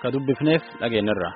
ka dubbifneef dhageenyarra.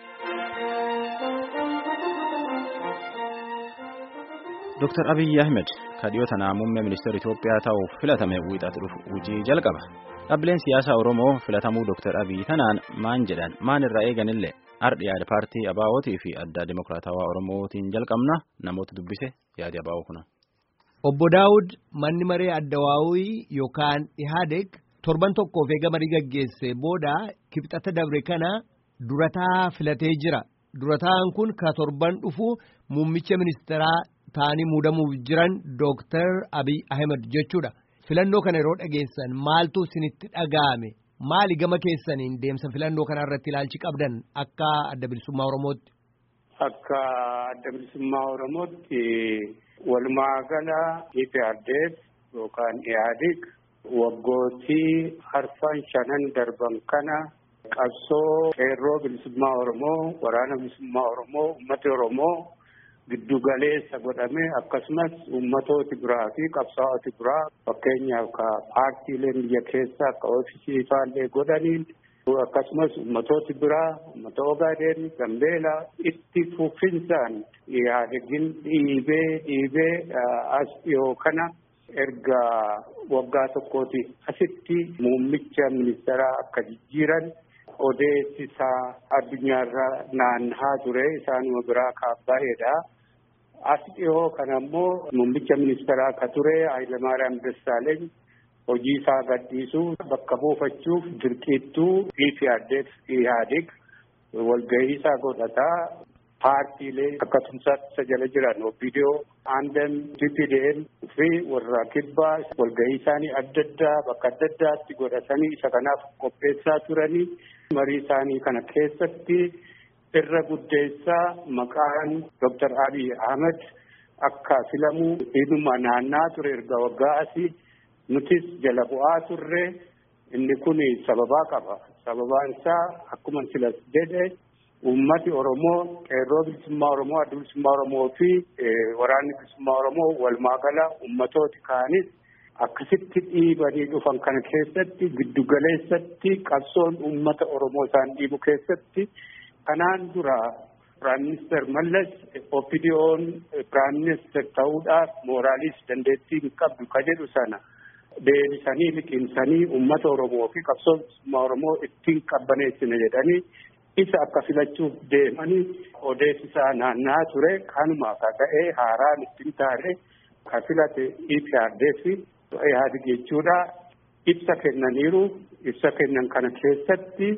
Dr. Abiyyi Ahmed ka dhiyoo tanaa muummee ministeera Itoophiyaa ta'uuf filatame wiixatu dhufu hojii jalqaba. Dhaabbileen siyaasaa Oromoo filatamuu Dr. Abiyyi tanaan maan jedhan maan irraa eeganillee ardhi yaada paartii Abaawootii fi adda Dimokiraatawaa Oromootiin jalqabna namoota dubbise yaadi Abaawoo kuna. Obbo Daawud manni maree addawaawii yookaan Ihaadeg torban tokkoof eega marii gaggeesse booda kibxata dabre kana durataa filatee jira. Durataan kun ka torban dhufu muummicha ministeeraa ta'anii muudamuuf jiran Dooktar Abiy Ahmed jechuudha. Filannoo kana yeroo dhageessan maaltu isinitti dhaga'ame? Maali gama keessaniin deemsa filannoo kana irratti ilaalchi qabdan akka adda bilisummaa Oromootti? Akka adda bilisummaa Oromootti walumaa gala IPRDF yookaan IHADIG waggootii arfan shanan darban kana qabsoo qeerroo bilisummaa Oromoo, waraana bilisummaa Oromoo, uummata Oromoo giddu galeessa godhame akkasumas uummatooti biraa fi qabsaa'oti biraa fakkeenyaaf ka paartiileen biyya keessa akka oofisii faallee godhaniin akkasumas uummatooti biraa uummata Ogaadeen Gambeela itti fufinsaan yaadagin dhiibee dhiibee as dhiyoo kana erga waggaa tokkooti asitti muummicha ministeeraa akka jijjiiran odeessisaa addunyaarra naannahaa ture isaanuma biraa kaabbaa'eedha. As dhiyoo kana ammoo muummicha ministeeraa akka ture Hayilamaariyaam Dassaaleny hojii isaa gadhiisuu bakka buufachuuf dirqiittuu IPRDF IHADIG walgahii isaa godhataa paartiilee akka tumsaatti jala jiran OPDO, ANDM, TPDM fi warra kibbaa walgahii isaanii adda addaa bakka adda addaatti godhatanii isa kanaaf qopheessaa turanii marii isaanii kana keessatti irra guddeessaa maqaan Dr. Abiy Ahmed akka filamuu hidhuma naannaa ture erga waggaa asii nutis jala bu'aa turre inni kun sababaa qaba. Sababaan isaa akkuma silas jedhe uummati Oromoo qeerroo bilisummaa Oromoo adda bilisummaa Oromoo fi waraanni bilisummaa Oromoo walumaa gala uummatooti kaanis akkasitti dhiibanii dhufan kana keessatti giddugaleessatti qabsoon uummata Oromoo isaan dhiibu keessatti kanaan dura Piraayim Minister Mallas OPDO'n Piraayim Minister ta'uudhaaf mooraalis dandeettii hin qabdu ka jedhu sana deebisanii liqimsanii uummata Oromoo fi qabsoo bilisummaa Oromoo ittiin qabbaneessina jedhanii isa akka filachuuf deemanii odeessisaa naannaa ture kanuma ka ta'e haaraan ittiin taane ka filate IPRDF IHADIG jechuudha ibsa kennaniiru ibsa kennan kana keessatti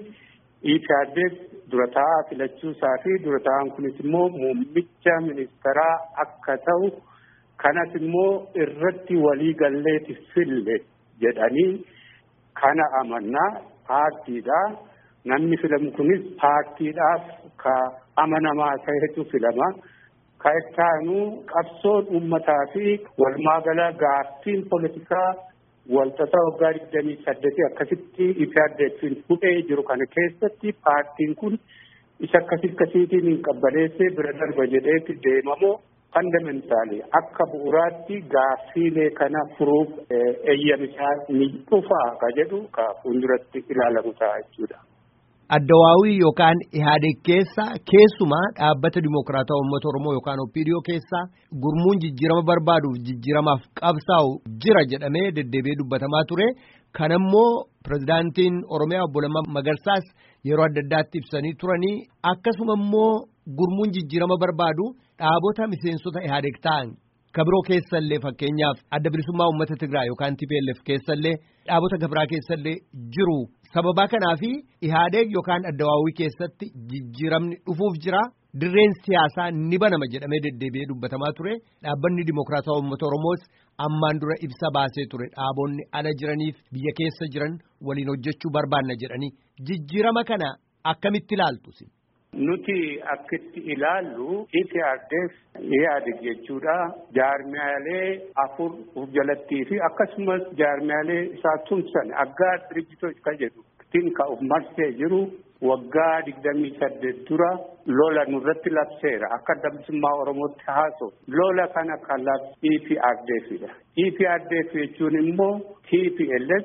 IPRDF durataa filachuu isaa fi durataan kunis immoo muummicha ministeeraa akka ta'u kanas immoo irratti walii galleeti fille jedhanii kana amannaa paartiidha. Namni filamu kunis paartiidhaaf ka amanamaa ta'etu filama. Ka ittaanu qabsoon uummataa fi walumaa gala gaaffiin poolitikaa walxaxaa waggaa digdamii saddeetii akkasitti IPRDF'n hudhee jiru kana keessatti paartiin kun isa akkasii akkasiitiin hin qabbaneessee bira darba jedheetti deemamoo fandamentaali akka bu'uuraatti gaaffiilee kana furuuf eeyyamisaa ni dhufaa ka jedhu ka fuulduratti ilaalamu ta'a jechuudha. Addawaawii yookaan Ihaadeg keessa keessumaa dhaabbata Dimokiraataa Uummata Oromoo yookaan OPDO keessa gurmuun jijjiirama barbaaduuf jijjiiramaaf qabsaa'u jira jedhamee deddeebi'ee dubbatamaa ture. Kanammoo pirezidaantiin Oromiyaa obbo Lammaa Magarsaas yeroo adda addaatti ibsanii turanii akkasuma immoo gurmuun jijjiirama barbaadu dhaabota miseensota Ihaadeg ta'an kabiroo keessallee fakkeenyaaf adda bilisummaa uummata Tigraay yookaan TPLF keessallee dhaabota gabiraa keessallee jiru. Sababaa kanaafi Ihaadeg yookaan addawaawii keessatti jijjiiramni dhufuuf jira. Dirreen siyaasaa ni banama jedhamee deddeebi'ee dubbatamaa ture. Dhaabbanni Dimokiraataa Uummata Oromoos ammaan dura ibsa baasee ture. Dhaabonni ala jiraniif biyya keessa jiran waliin hojjechuu barbaanna jedhanii. Jijjiirama kana akkamitti ilaaltu? Nuti akkitti ilaallu IPRDF IHADIG jechuudha. Jaarmiyaalee afur of jalattii fi akkasumas jaarmiyaalee isaa tumsan aggaa dirijitoota kan jedhu ittiin ka of marsee jiru waggaa digdamii saddeet dura lola nurratti labseera akka adda bilisummaa Oromootti haasa'u. Lola kana kan labse EPRDFidha. EPRDF jechuun immoo TPLF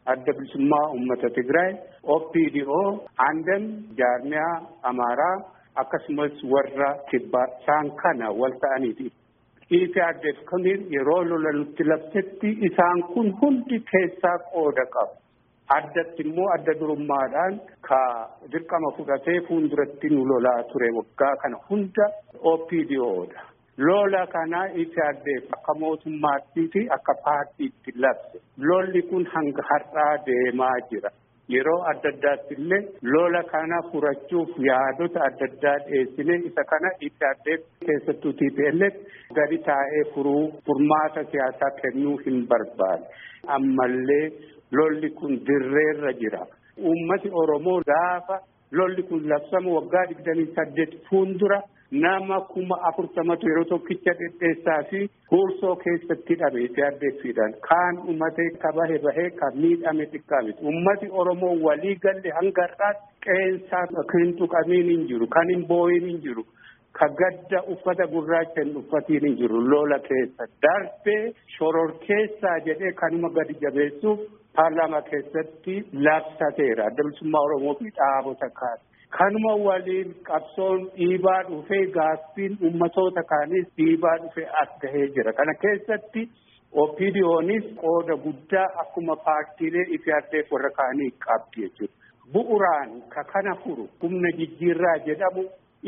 adda bilisummaa uummata Tigraay, OPDO, aandan jaarmiyaa Amaaraa akkasumas warra kibbaa isaan kana wal ta'aniiti. EPRDF kamiin yeroo lola nutti labsetti isaan kun hundi keessaa qooda qabu. Addatti immoo adda durummaadhaan ka dirqama fudhatee fuulduratti nu lolaa ture waggaa kana hunda OPDO'dha. Lola kana EPRDF akka mootummaattii fi akka paartiitti labse. Lolli kun hanga har'aa deemaa jira. Yeroo adda addaatti illee lola kana furachuuf yaadota adda addaa dhiyeessine isa kana EPRDF keessattuu TPLF gadi taa'ee furuu furmaata siyaasaa kennuu hin barbaade. Ammallee lolli kun dirreerra jira. Uummati Oromoo gaafa lolli kun labsamu waggaa digdamii saddeet fuuldura nama kuma afurtamatu yeroo tokkicha dhedheessaa fi huursoo keessatti hidhame EPRDFidhaan kaan uummatee ka bahe bahee ka miidhame xiqqaa miti. Uummati Oromoo walii galle hanga har'aatti qeensaa kan tuqamiin hin jiru kan hin booyin hin jiru. ka gadda uffata gurraacha hin uffatiin hin jiru lola keessa darbee shororkeessaa jedhee kanuma gadi jabeessuuf paarlaamaa keessatti labsateera adda bilisummaa oromoo fi dhaabota kaan kanuma waliin qabsoon dhiibaa dhufee gaaffiin ummatoota kaanis dhiibaa dhufee as gahee jira kana keessatti OPDOnis qooda guddaa akkuma paartiilee EPRDF warra kaanii qabdi jechuudha bu'uraan ka kana furu humna jijjiirraa jedhamu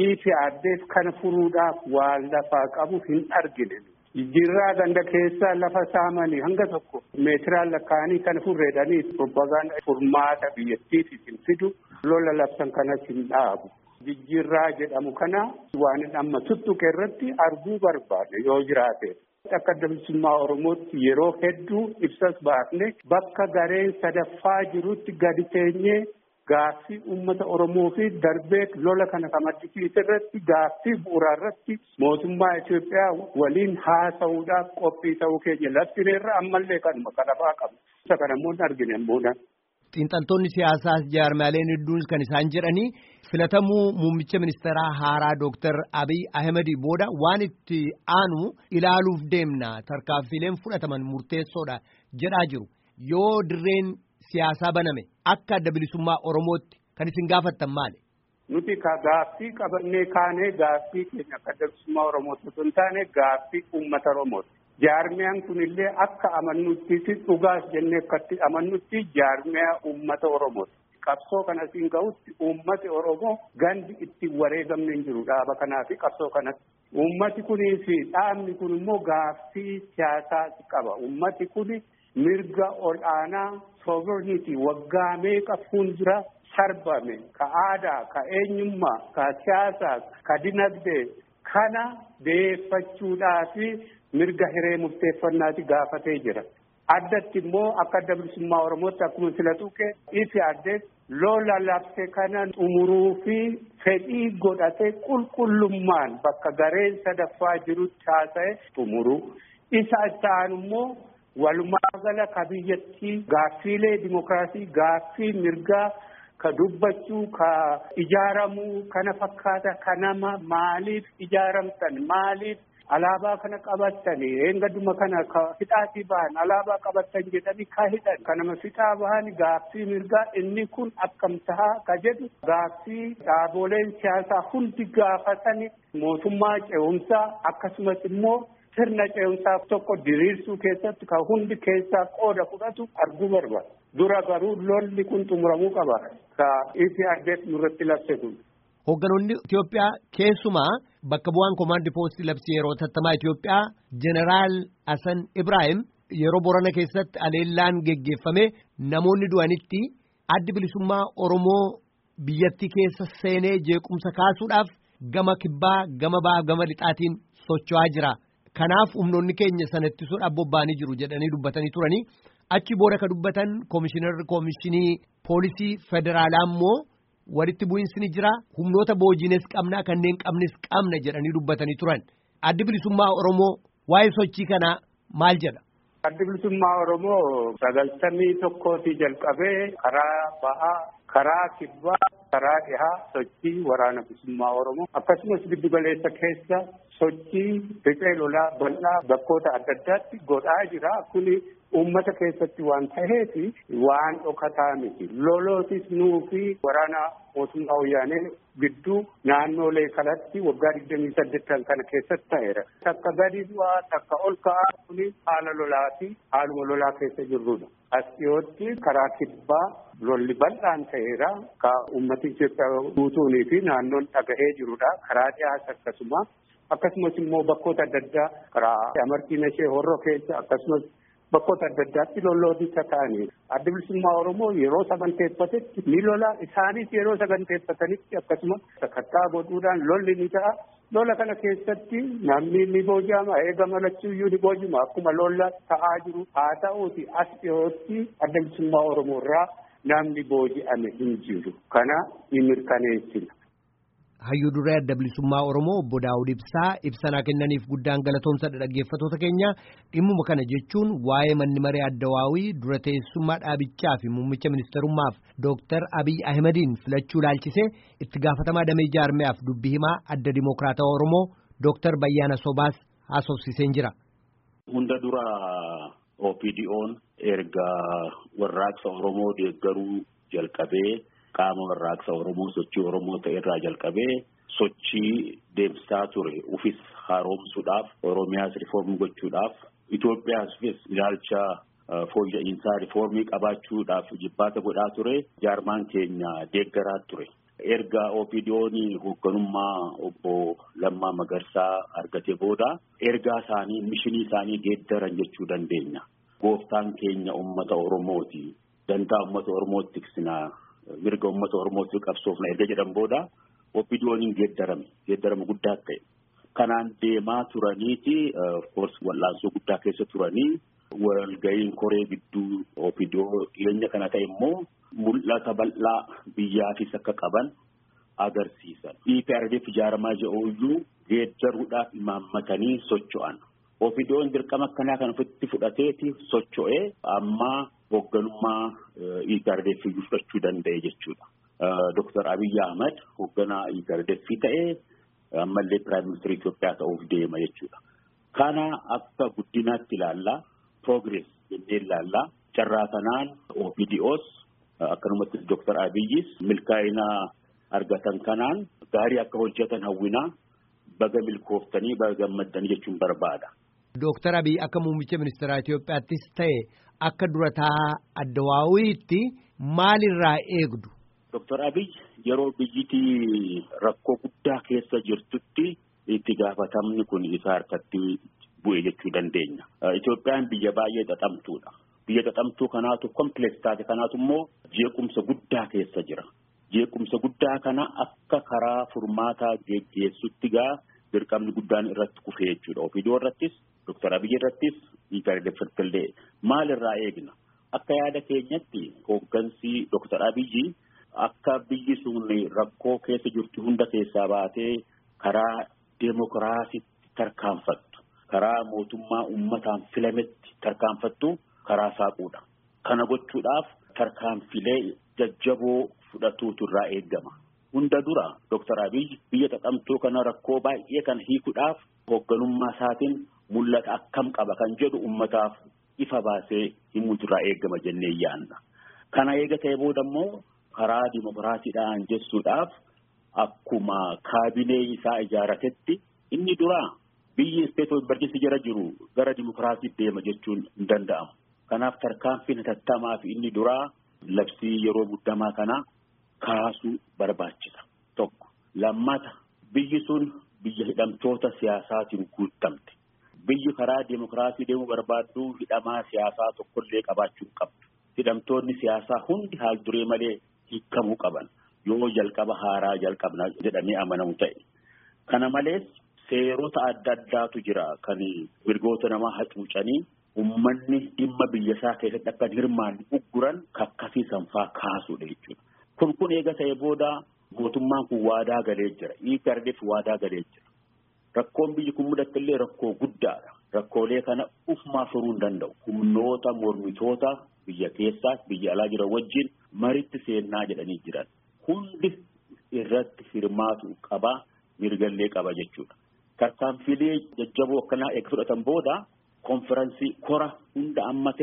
EPRDF kana furuudhaaf waan lafaa qabu hin argine. Jijjiirraa ganda keessaa lafa saamanii hanga tokko meetiraan lakkaa'anii kana furreedhanii propagaanda furmaata biyyattiif hin fidu lola labsan kanas hin dhaabu. Jijjiirraa jedhamu kana waan amma tuttuqe irratti arguu barbaade yoo jiraate. Akka adda bilisummaa Oromootti yeroo hedduu ibsas baafne bakka gareen sadaffaa jirutti gadi teenyee Gaaffii uummata Oromoo fi darbee lola kana kan maddisiise irratti gaaffii bu'uuraa irratti mootummaa Itoophiyaa waliin haasa'uudhaaf qophii ta'uu keenya labsineerra ammallee kanuma kadhabaa qabu. Isa kana immoo hin argine immoo Xiinxaltoonni siyaasaas jaarmaaleen hedduun kan isaan jedhanii filatamuu muummicha ministeeraa haaraa Dooktar Abiy Ahimedii booda waan itti aanu ilaaluuf deemna tarkaanfiileen fudhataman murteessoodha jedhaa jiru. Yoo dirreen siyaasaa baname akka adda bilisummaa Oromootti kan isin gaafattan maali? Nuti ka gaaffii qabannee kaanee gaaffii keenya akka adda bilisummaa Oromootti osoo hin taane gaaffii uummata Oromooti. Jaarmiyaan kunillee akka amannutti dhugaas jennee akkatti amannutti jaarmiyaa uummata Oromooti. Qabsoo kana siin ga'utti uummati Oromoo gandi itti wareegamne hin jiru dhaaba kanaa fi qabsoo kanatti. Uummati kunii fi dhaabni kun immoo gaaffii siyaasaa qaba. Uummati kuni mirga ol aanaa sovereignty waggaa meeqa fuuldura sarbame ka aadaa ka eenyummaa ka siyaasaa ka dinagdee kana deeffachuudhaa fi mirga hiree murteeffannaati gaafatee jira. Addatti immoo akka adda bilisummaa Oromootti akkuma sila tuqe ifi addee lola labse kana xumuruu fi fedhii godhatee qulqullummaan bakka gareen sadaffaa jirutti haasa'e xumuruu. Isa itti aanu immoo walumaa gala ka biyyattii gaaffiilee dimokiraasii gaaffii mirgaa ka dubbachuu ka ijaaramuu kana fakkaata ka nama maaliif ijaaramtan maaliif alaabaa kana qabattanii eengaduma kana ka hidhaatii bahan alaabaa qabattan jedhanii ka hidhan ka nama fixaa bahan gaaffii mirgaa inni kun akkam tahaa ka jedhu gaaffii dhaaboleen siyaasaa hundi gaafatani mootummaa ce'umsaa akkasumas immoo sirna ce'umsaa tokko diriirsuu keessatti ka hundi keessaa qooda fudhatu arguu barbaada. Dura garuu lolli kun xumuramuu qaba. Ka EPRDF nurratti labse kun. Hoogganoonni Itoophiyaa keessumaa bakka bu'aan koomaandi poostii labsii yeroo tattamaa Itoophiyaa Jeneraal Hasan Ibrahim yeroo Borana keessatti aleellaan geggeeffame namoonni du'anitti addi bilisummaa Oromoo biyyattii keessa seenee jeequmsa kaasuudhaaf gama kibbaa gama ba'aa gama lixaatiin socho'aa jira. Kanaaf humnoonni keenya sana ittisuudhaaf bobba'anii jiru jedhanii dubbatanii turanii achi booda ka dubbatan koomishinarri koomishinii poolisii federaalaa immoo walitti bu'iinsi ni jira humnoota boojiines qabna kanneen qabnes qabna jedhanii dubbatanii turan addi bilisummaa Oromoo waa'ee sochii kanaa maal jedha. Addi bilisummaa Oromoo sagaltamii tokkootii jalqabee karaa bahaa karaa kibbaa karaa dhihaa sochii waraana bilisummaa Oromoo akkasumas giddu galeessa keessa sochii riphee lolaa bal'aa bakkoota adda addaatti godhaa jira kuni uummata keessatti waan ta'eef waan dhokataa miti. Lolootis nuu fi waraana mootummaa wayyaanee gidduu naannoolee kanatti waggaa digdamii saddeettan kana keessatti ta'eera. Takka gadi bu'aa takka ol ka'aa kuni haala lolaati haaluma lolaa keessa jirrudha. As dhiyootti karaa kibbaa lolli bal'aan ta'eera. Ka uummati Itoophiyaa guutuunii fi naannoon dhagahee jirudha. Karaa dhiyaas akkasuma. Akkasumas immoo bakkoota adda addaa karaa amartiin ishee horroo keessa akkasumas bakkoota adda addaatti lolloota ta'anii adda bilisummaa Oromoo yeroo saganteeffatetti ni lola isaanis yeroo saganteeffatanitti akkasuma sakattaa godhuudhaan lolli ni ta'a. Lola kana keessatti namni ni booji'ama eegama lachuuyyuu ni booji'ama akkuma lola ta'aa jiru haa ta'uuti as dhiyootti adda bilisummaa Oromoo irraa namni booji'ame hin jiru. Kana ni mirkaneessina. Hayyuu duree adda bilisummaa Oromoo obbo Daawud Ibsaa ibsanaa kennaniif guddaan galatoomsadha dhaggeeffattoota keenya dhimmuma kana jechuun waa'ee manni maree addawaawii dura teessummaa dhaabichaa fi muummicha ministerummaaf Dooktar Abiy Ahimadiin filachuu laalchisee itti gaafatamaa damee jaarmiyaaf dubbii himaa adda dimokiraatawaa Oromoo Dooktar Bayyaana Sobaas haasofsiiseen jira. Hunda dura OPDO'n erga warraaqsa Oromoo deeggaruu jalqabee. qaama warraaqsa Oromoo sochii Oromoo ta'e irraa jalqabee sochii deemsisaa ture ufis haaromsuudhaaf Oromiyaas rifoormii gochuudhaaf Itoophiyaafis ilaalcha fooyya'insaa rifoormii qabaachuudhaaf jibbaata godhaa ture jaarmaan keenya deeggaraa ture. Erga OPDO'n hoogganummaa obbo Lammaa Magarsaa argate booda ergaa isaanii mishinii isaanii geeddaran jechuu dandeenya. Gooftaan keenya uummata Oromooti. Dantaa uummata Oromootti tiksinaa. mirga uummata oromootti qabsoofna erga jedhan booda OPDO'n geeddarame geeddarama guddaa ta'e kanaan deemaa turaniiti of wal'aansoo guddaa keessa turanii walga'iin koree gidduu OPDO dhiyeenya kana ta'e immoo mul'ata bal'aa biyyaafis akka qaban agarsiisan EPRDF ijaaramaa jedhuyyuu geeddaruudhaaf imaammatanii socho'an OPDO'n dirqama akkanaa kan ofitti fudhateeti socho'ee amma hoogganummaa EPRDF fudhachuu danda'e jechuudha. Dooktar Abiyyi Ahmad hoogganaa EPRDF ta'ee ammallee Piraayim Ministeera Itoophiyaa ta'uuf deema jechuudha. Kana akka guddinaatti ilaallaa progress jennee ilaallaa carraa kanaan OPDOs akkanumatti Dooktar Abiyyis milkaa'ina argatan kanaan gaarii akka hojjetan hawwinaa baga milkooftanii baga gammaddanii jechuun barbaada. Dooktar Abiy akka muummicha ministeeraa Itoophiyaattis ta'e akka durataa addawaawiitti maalirraa eegdu? Dooktar Abiy yeroo biyyittii rakkoo guddaa keessa jirtutti itti gaafatamni kun isa harkatti bu'e jechuu dandeenya. Itoophiyaan biyya baay'ee xaxamtuudha. Biyya xaxamtuu kanaatu kompileeks taate kanaatu immoo jeequmsa guddaa keessa jira. Jeequmsa guddaa kana akka karaa furmaataa geggeessutti gaa dirqamni guddaan irratti kufee jechuudha. OPDO irrattis Dooktar Abiy irrattis EPRDF maalirraa eegna? Akka yaada keenyatti hooggansi Dooktar Abiyyi akka biyyi sun rakkoo keessa jirtu hunda keessaa baatee karaa deemokiraasiitti tarkaanfattu karaa mootummaa uummataan filametti tarkaanfattu karaa saaquudha. Kana gochuudhaaf tarkaanfilee jajjaboo fudhatuutu irraa eegama. Hunda dura Dooktar Abiyyi biyya xaxamtuu kana rakkoo baay'ee kan hiikuudhaaf hoogganummaa isaatiin mul'ata akkam qaba kan jedhu uummataaf ifa baasee himuutu irraa eegama jennee yaadna. Kana eega ta'e booda immoo karaa dimokiraasiidhaan jessuudhaaf akkuma kaabinee isaa ijaaratetti inni duraa biyyi isteetoo barjisi jara jiru gara dimokiraasiitti deema jechuun hin danda'amu. Kanaaf tarkaanfiin hatattamaa fi inni duraa labsii yeroo muddamaa kana kaasuu barbaachisa. Tokko lammata biyyi sun biyya hidhamtoota siyaasaatiin guutamte. Biyyi karaa dimokiraasii deemuu barbaaddu hidhamaa siyaasaa tokkollee qabaachuu qabdu. Hidhamtoonni siyaasaa hundi haal duree malee hiikamuu qaban yoo jalqaba haaraa jalqabna jedhamee amanamu ta'e. Kana malees seerota adda addaatu jira kan mirgoota namaa hacuucanii uummanni dhimma biyya isaa keessatti akka hirmaanni ugguran kakkasiisan faa kaasuudha jechuudha. Kun kun eega ta'e booda mootummaan kun waadaa galee jira. EPRDF waadaa galee jira. Rakkoon biyyi kun mudatte illee rakkoo guddaadha. Rakkoolee kana ufumaa furuu hin danda'u. Humnoota mormitoota biyya keessaas biyya alaa jiran wajjin maritti seennaa jedhanii jiran. Hundi irratti hirmaatu qabaa mirgallee qaba jechuudha. Tarkaanfilee jajjaboo akkanaa eega fudhatan booda konferansii kora hunda ammate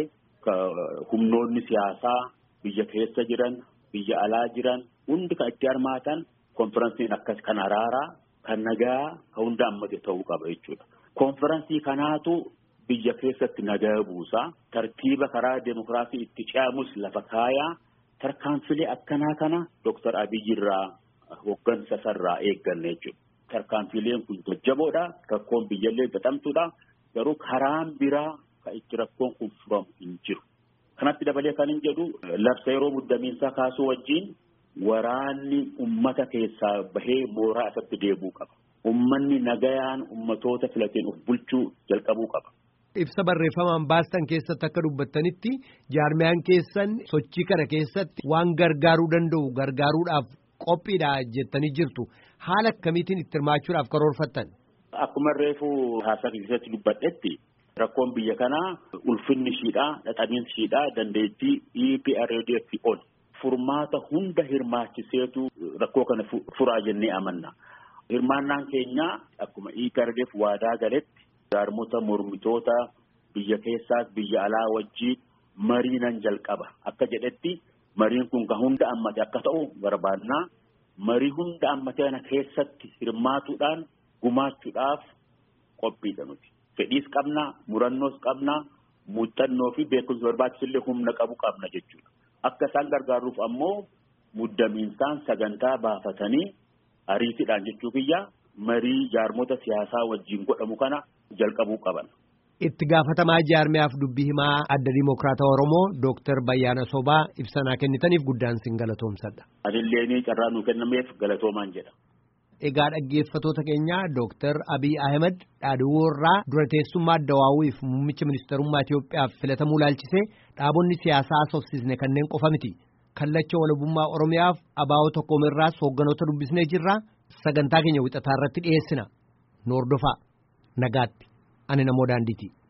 humnoonni siyaasaa biyya keessa jiran biyya alaa jiran hundi kan itti hirmaatan konferansiin akkas kan araaraa kan nagaa kan hunda hammate ta'uu qaba jechuudha. Konferansii kanaatu biyya keessatti nagaa buusaa tartiiba karaa demokiraasii itti ce'amus lafa kaayaa tarkaanfilee akkanaa kana Dooktar Abiyyi irraa hoggansa sarraa eegganne jechuudha. Tarkaanfileen kun jajjaboodha. Rakkoon biyyallee gatamtuudha. Garuu karaan biraa kan itti rakkoon kun furamu hin jiru. Kanatti dabalee kan hin jedhu labsa yeroo muddamiinsaa kaasuu wajjin waraanni ummata keessaa bahee mooraa isatti deebi'uu qaba. Ummanni nagayaan ummatoota filateen of bulchuu jalqabuu qaba. Ibsa barreeffamaan baastan keessatti akka dubbattanitti jaarmiyaan keessan sochii kana keessatti waan gargaaruu danda'u gargaaruudhaaf qophiidha jettanii jirtu. Haala akkamiitiin itti hirmaachuudhaaf karoorfattan? Akkuma reefu haasaa keessatti dubbadhetti rakkoon biyya kanaa ulfinni ishiidhaa dhadhabiinsi ishiidhaa dandeettii EPRDF ol furmaata hunda hirmaachiseetu rakkoo kana furaa jennee amanna. Hirmaannaan keenya akkuma EPRDF waadaa galetti jaarmota mormitoota biyya keessaas biyya alaa wajjin marii nan jalqaba akka jedhetti mariin kun kan hunda ammate akka ta'u barbaannaa marii hunda ammate kana keessatti hirmaatuudhaan gumaachuudhaaf qophiidha nuti. Fedhiis qabna, murannoos qabna, muuxannoo fi beekumsa barbaachisullee humna qabu qabna jechuudha. Akka isaan gargaaruuf ammoo muddamiinsaan sagantaa baafatanii ariitiidhaan jechuu kiyya marii jaarmota siyaasaa wajjin godhamu kana jalqabuu qaban. Itti gaafatamaa jaarmiyaaf dubbii himaa adda Dimookiraata Oromoo Dooktar Bayyaana Sobaa ibsanaa kennitaniif guddaan sin galatoomsadha. Adilleen carraa nuu kennameef galatoomaan jedha. Egaa dhaggeeffatoota keenya Dooktar Abiy Ahmed dhaadhiwoorraa dura teessummaa Addawaawwiif muummicha ministeerummaa Itoophiyaaf filatamuu laalchisee dhaabonni siyaasaa soofsisne kanneen qofa miti. Kallacha walabummaa Oromiyaaf abaa'oo tokkoomirraas hoogganoota dubbisnee jirra. Sagantaa keenya wixataa irratti dhiyeessina. Nu hordofaa. Nagaatti. Ani namoo daandiiti.